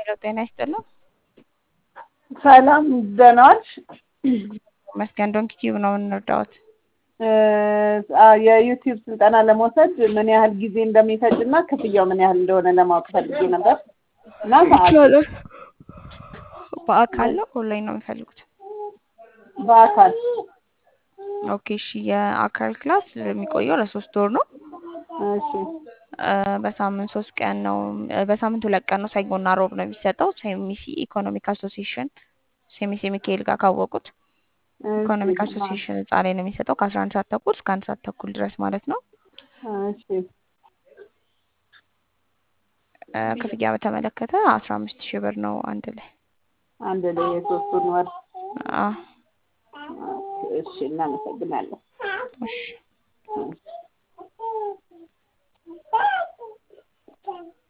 ሄሎ ጤና ይስጥልን። ሰላም ደህና ዋልሽ? መስገን ዶንኪ ቲዩብ ነው የምንረዳዎት። የዩቲዩብ ስልጠና ለመውሰድ ምን ያህል ጊዜ እንደሚፈጅ እና ክፍያው ምን ያህል እንደሆነ ለማወቅ ፈልጌ ነበር እና ሰዓት በአካል ነው ኦንላይን ነው የሚፈልጉት? በአካል ኦኬ እሺ። የአካል ክላስ የሚቆየው ለሶስት ወር ነው። እሺ በሳምንት ሶስት ቀን ነው። በሳምንት ሁለት ቀን ነው። ሰኞና ሮብ ነው የሚሰጠው። ሴሚሲ ኢኮኖሚክ አሶሲዬሽን ሴሚሲ ሚካኤል ጋር ካወቁት ኢኮኖሚክ አሶሲዬሽን ህንፃ ላይ ነው የሚሰጠው ከአስራ አንድ ሰዓት ተኩል እስከ አንድ ሰዓት ተኩል ድረስ ማለት ነው። እሺ ክፍያ በተመለከተ አስራ አምስት ሺህ ብር ነው አንድ ላይ። አንድ ላይ የሶስቱን ወር አዎ እሺ እናመሰግናለን። እሺ እሺ